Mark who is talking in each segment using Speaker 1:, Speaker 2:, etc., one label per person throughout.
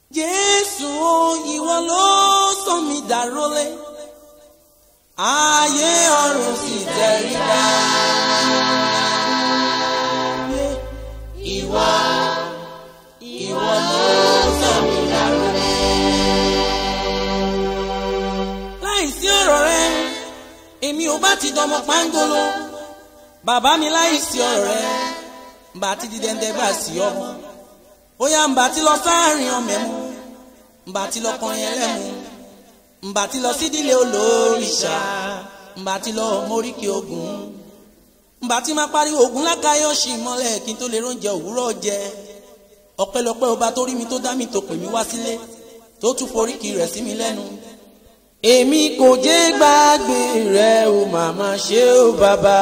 Speaker 1: jésù ìwọ ló sọ mí dàrólé ayé ọ̀run sì tẹríba. ìwọ ìwọ ló sọ mí dàrólé. láìsí ọ̀rọ̀ rẹ èmi ò bá ti dọmọ pángolo bàbá mi láìsí ọ̀rọ̀ rẹ bá ti di dẹ́ndẹ́ gbà sí ọmọ bóyá ń bá ti lọ sáàrin ọmọ ẹ̀mú ń bá ti lọ kọrin ẹlẹ́mu ń bá ti lọ sídìlé olóríṣà ń bá ti lọ móríkì ogun ń bá ti máa pariwo ogun lákàáyọ̀ ṣì mọ́lẹ̀ kí n tó lè róúnjẹ òwúrọ̀ jẹ ọpẹ́lọpẹ́ ọba tó rí mi tó dá mi tó pè mí wá sílé tó tún foríkì rẹ̀ sí mi lẹ́nu èmi kò jẹ́ gbàgbé rẹ̀ o màmá ṣe o bàbá.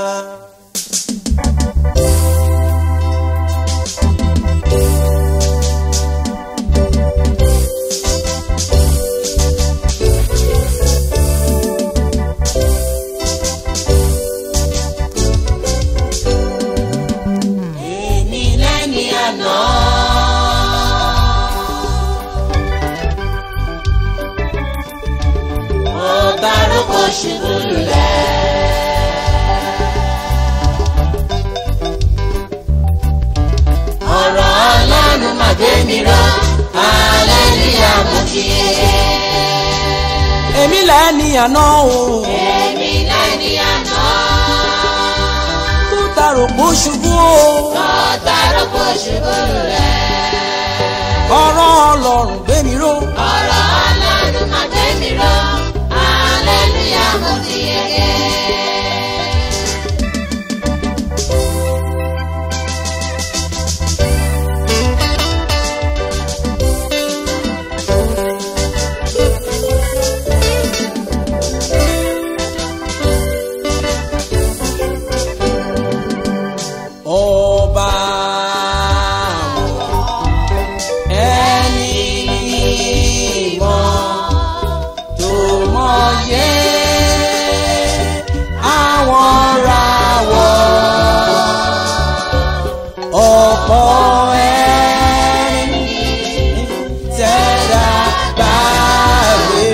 Speaker 1: èmi lẹ́ni àná.
Speaker 2: ọba rúkọ ṣubú lulẹ̀. ọ̀rọ̀ ọlọ́run mà gbé mi ró hallelujah mo ti yege.
Speaker 1: èmi lẹ́ni àná o.
Speaker 2: èmi lẹ́ni àná.
Speaker 1: tó tarò pó ṣubú o.
Speaker 2: ọba rúkọ ṣubú lulẹ̀.
Speaker 1: ọ̀rọ̀ ọlọ́run gbé mi ró.
Speaker 2: ọ̀rọ̀ ọlọ́run mà gbé mi ró hallelujah mo ti yege.
Speaker 1: ọba ẹni mímọ́ tó mọyé àwọn ràwọ̀ ọ̀pọ̀ ẹni tẹ̀dá gbàgbé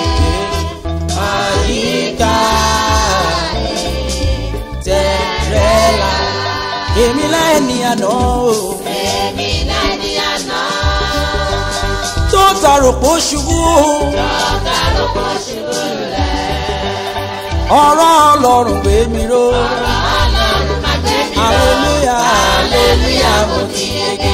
Speaker 1: àyíká tẹ̀rẹ̀lá èmi lẹ́ni àná o
Speaker 2: èmi lẹ́ni àná.
Speaker 1: tó tarò pó ṣubú o
Speaker 2: ọba rúkọ ṣubú lulẹ̀.
Speaker 1: ọ̀rọ̀ ọlọ́run gbé mi ró
Speaker 2: Ọlọ́run má gbé mi lọ.
Speaker 1: Hallelujah.
Speaker 2: Hallelujah, mo ti yege.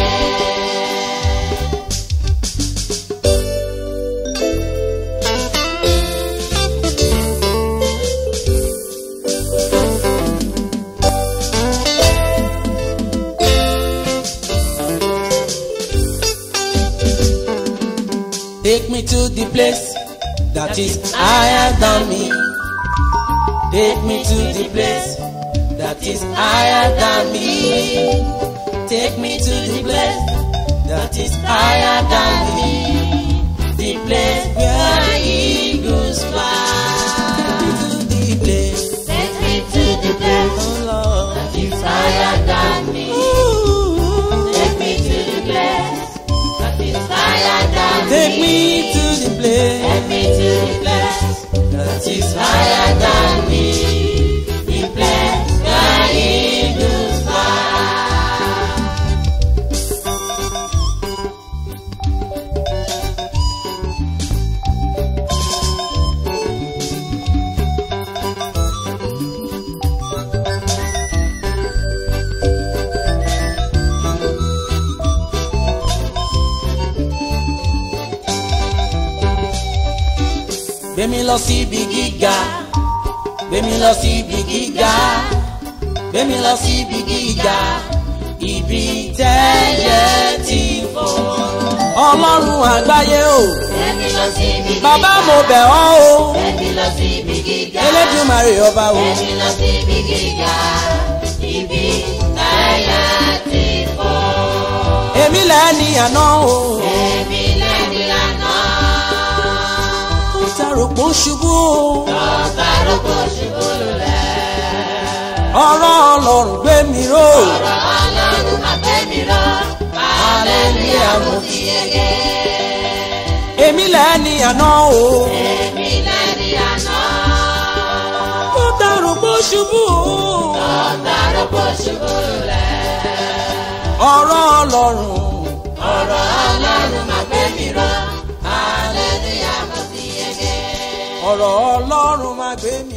Speaker 1: take me to the place that is higher than me take me to the place that is higher than me take me to the place that is higher than me the place where eagles fly take me to the place
Speaker 2: Take me to the place
Speaker 1: oh Lord.
Speaker 2: that is higher than me.
Speaker 1: Ooh.
Speaker 2: Take me to the place that is higher than
Speaker 1: Take
Speaker 2: me.
Speaker 1: me to the place
Speaker 2: Take me to the place
Speaker 1: that is
Speaker 2: higher than me. The place where eagles fly.
Speaker 1: Gbémi lọ sí ibi gíga, gbémi lọ sí ibi gíga, gbémi lọ sí ibi gíga, ibi tẹ́yẹ ti fò. Ọlọ́run àgbáyé o,
Speaker 2: Take me lọ sí ibi gíga.
Speaker 1: bàbá mo bẹ̀ ọ́ o,
Speaker 2: Take me lọ sí ibi gíga.
Speaker 1: Elédùmarè ọba o.
Speaker 2: Èmi lọ sí ibi gíga, ibi táyà ti fò.
Speaker 1: Èmi lẹ́ni àná o,
Speaker 2: Èmi lẹ́ni àná,
Speaker 1: ó tarò pó ṣubú o.
Speaker 2: ọba rúkọ ṣubú lulẹ̀.
Speaker 1: Ọ̀rọ̀ Ọlọ́run gbé mi ró.
Speaker 2: Ọ̀rọ̀ Ọlọ́run máa gbé mi ró, hallelujah mo ti yege.
Speaker 1: èmi lẹ́ni àná o.
Speaker 2: èmi lẹ́ni àná.
Speaker 1: mo dàrú bó ṣubú o.
Speaker 2: ọ̀tàrọ̀ kò ṣubú lẹ̀.
Speaker 1: ọ̀rọ̀ ọlọ́run.
Speaker 2: ọ̀rọ̀ ọlọ́run máa gbé mi ró. hallelujah mo ti yege.
Speaker 1: ọ̀rọ̀ ọlọ́run máa gbé mi